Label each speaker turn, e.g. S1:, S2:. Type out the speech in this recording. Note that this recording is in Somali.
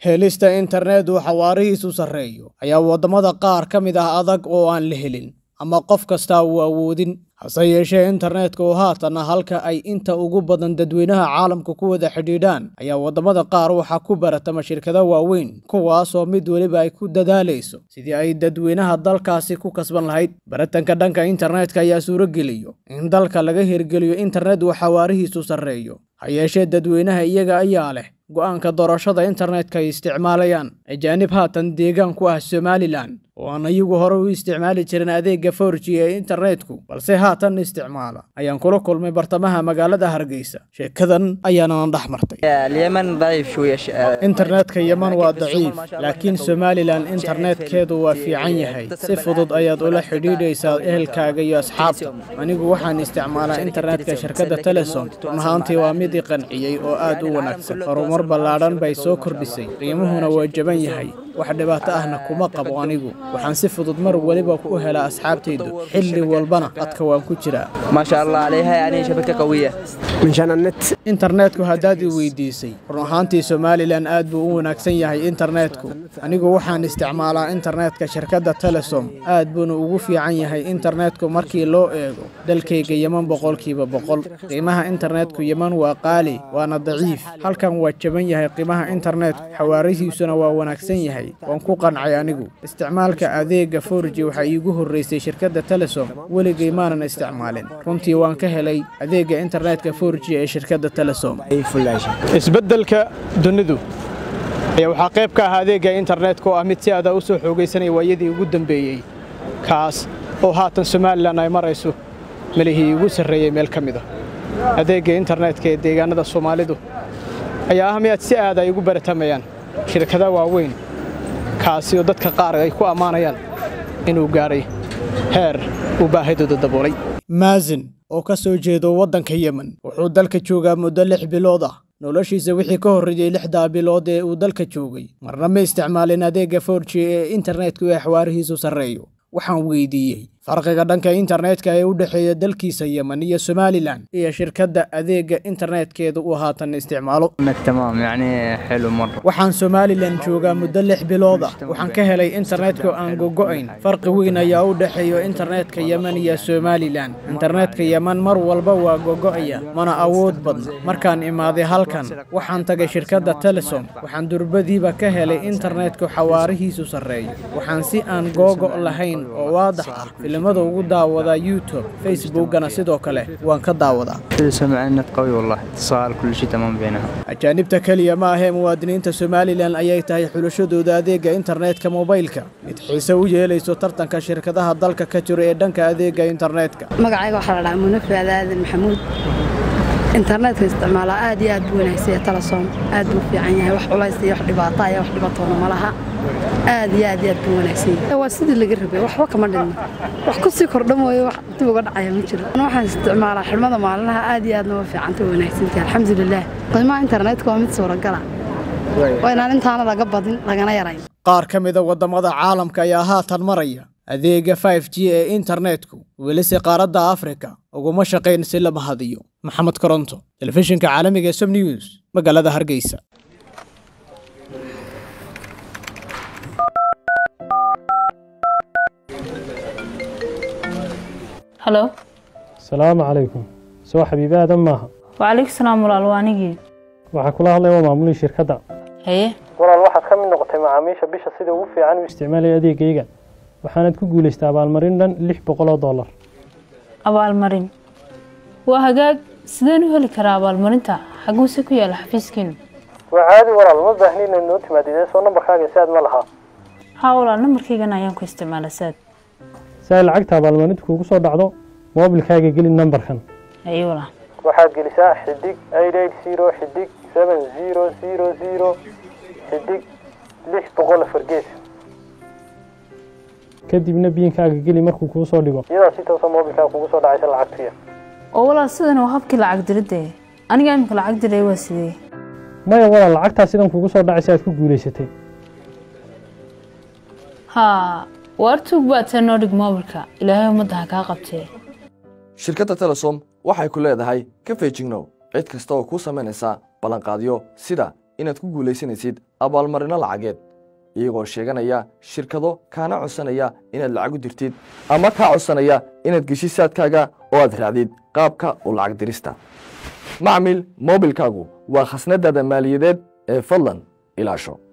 S1: helista internet uu xawaarihiisu sarreeyo ayaa waddamada qaar ka mid ah adag oo aan la helin ama qof kastaa uu awoodin hase yeeshee internetka oo haatan halka ay inta ugu badan dadweynaha caalamka ku wada xidhiidhaan ayaa waddamada qaar waxaa ku baratama shirkado waaweyn kuwaasoo mid weliba ay ku dadaalayso sidii ay dadweynaha dalkaasi ku kasban lahayd baratanka dhanka internetka ayaa suurogeliyo in dalka laga hirgeliyo internet uu xawaarihiisu sarreeyo ha yeeshee dadweynaha iyaga ayaa leh go'aanka doorashada internetka ay isticmaalayaan ajaanib haatan deegaan ku ah somalilan oo aan iyagu hore u isticmaali jirin adeegga forji ee internetku balse haatan isticmaala ayaan kula kulmay bartamaha magaalada hargeysa sheekadan ayaana dhex martay
S2: اليمن ضعيف شوية ش...
S1: internetka yeman waa daciif laakiin somalilan internetkeedu waa fiican yahay si fudud ayaad ula xidhiidhaysaa ehelkaaga iyo asxaabta anigu waxaan isticmaalaa internetka shirkadda telesom run ahaantii waa mid i qanciyey oo aad u wanaagsan horumar ballaadhan bay soo kordhisay qiimuhuna waa jaban yahay wax dhibaato ahna kuma qabo anigu waxaan si fudud mar weliba u helaa asxaabtaydu xilli walbana dadka waan ku jiraa
S2: ما شاء الله عليها يعني شبكة قوية
S3: منشان النت
S1: internetku haddaad i weydiisay run ahaantii somalilan aad buu u wanaagsan yahay internetku anigu waxaan isticmaalaa internetka shirkadda telesom aad buuna ugu fiican yahay internetku markii loo eego dalkayga yeman boqolkiiba boqol qiimaha internetku yeman waa qaali waana daciif halkan waa jaban yahay qiimaha internetku xawaarihiisuna waa wanaagsan yahay waan ku qancay anigu isticmaalka adeegga forji waxaa iigu horreysay shirkadda telesom weligay maanan isticmaalin runtii waan ka helay adeegga internetka forji ee shirkadda telesom
S3: اي فلاش
S1: isbeddelka dunidu ayaa waxaa qayb ka ah adeegga internetka oo ah mid si aada u soo xoogaysanaya waayadii ugu dambeeyey kaas oo haatan somalilan ay marayso melihii ugu sarreeyey meel ka mid a adeegga internetka ee deegaanada soomaalidu ayaa ah mid si aad ay ugu baratamayaan shirkada waaweyn kaasi oo dadka qaar ay ku ammaanayaan inuu gaadhay heer uu baahidooda daboolay maazin oo ka soo jeedo waddanka yemen wuxuu dalka joogaa muddo lix bilood ah noloshiisa wixii ka horreeyey lixdaa bilood ee uu dalka joogay marna ma isticmaalin adeegga forji ee internetku ee xawaarihiisu sarreeyo waxaan weydiiyey farqiga dhanka internetka ee u dhexeeya dalkiisa yemen iyo somalilan iyo shirkadda adeegga internetkeeda uu haatan isticmaalo
S2: النت تمام يعني حلو مرة
S1: waxaan somalilan joogaa muddo lix bilood ah waxaan ka helay internetka aan gogo'ayn farqi weyn ayaa u dhexeeya internetka yemen iyo somalilan internetka yemen mar walba waa gogo'aya mana awood badna markaan imaaday halkan waxaan tagay shirkadda telesom waxaan durbadiiba ka helay internetku xawaarihiisu sarreeyo waxaan si aan googo' lahayn oo waadax ah filimada ugu daawadaa youtube facebookana sidoo kale waan ka daawadaa
S2: سمع النت قوي والله اتصال كل شيء تمام بينها
S1: ajaanibta keliya ma ahee muwaadiniinta somalilan ayay tahay xulashadooda adeegga internetka mobaylka mid xiise u yeelayso tartanka shirkadaha dalka ka jira ee dhanka adeegga internetka
S4: magacayga waxaa la dhahaa munafi aadan maxamuud internetka isticmaalaa aad iyo aad buu wanaagsan yahay telesom aad buu fiican yahay wax culays iyo wax dhibaato iyo wax dhibatoona ma laha aad iyo aad iyo aad buu wanaagsan yahay waa sidii laga rabay waxba kama dhinna wax ku sii kordha mooye wax dib uga dhacaya ma jiro Ana waxaan isticmaalaa xidhmada maalinlaha aad iyo aadna waa fiicanta waa wanaagsantahay alxamdulilah qiimaha internetka waa mid suuragala waa inaan intaana laga badin lagana yarayn
S1: qaar ka mida waddamada caalamka ayaa haatan maraya adeegga 5g ee internetku welise qaaradda afrika uguma shaqayn si lama hadiyo maxamed koronto telefishinka caalamiga ee som news magaalada hargeysa
S5: halo
S6: salaamu calaykum soo xabiibi aadan maaha
S5: wacalaykum salaam walaal waa anigii
S6: waxaa kula hadlaya waa maamulihii shirkadda
S5: haye
S6: walaal waxaad ka mid noqotay macaamiisha bisha sida ugu fiican u isticmaalaya adeegayga waxaanad ku guulaystay abaalmarin dhan lix boqol oo dollar
S5: abaalmarin waa hagaag sideen u heli karaa abaalmarinta xaguuse ku yaala xafiiskiinu
S6: waa caadi walaal ma baahni inaad noo timaadid soo nambarkaaga si aad ma lahaa
S5: haa walaal nambarkaygan ayaan ku isticmaala saad
S6: si ay lacagta abaalmarinta kuugu soo dhacdo moobilkaaga geli nambarkan
S5: haye walaal
S6: waxaad gelisaa xidig eight eight zero xidig seven zero zero zero xidig lix boqol afar gees kadibna biinkaaga geli markuu kuu soo dhigo iyadaa si toosa moobilkaaga kugu soo dhacaysa lacagtuya
S5: oo walaal sidan waa habkii lacag diridde aniga imika lacag diray waa sidee
S6: maya walaal lacagtaa sidan kugu soo dhacaysa aad ku guulaysatay
S5: haa waar tuug baad tee noo dhig moobilka ilaahay ummadda ha kaa qabtee
S7: shirkadda telesom waxay ku leedahay ka feejignow cid kasta oo kuu samaynaysa ballanqaadyo sida inaad ku guulaysanaysid abaalmarino lacageed iyagoo sheeganaya shirkado kaana codsanaya inaad lacag u dirtid ama kaa codsanaya inaad geshid saadkaaga oo aad raacdid qaabka u lacag dirista macmil moobilkaagu waa khasnadaada maaliyadeed ee fadlan ilaasho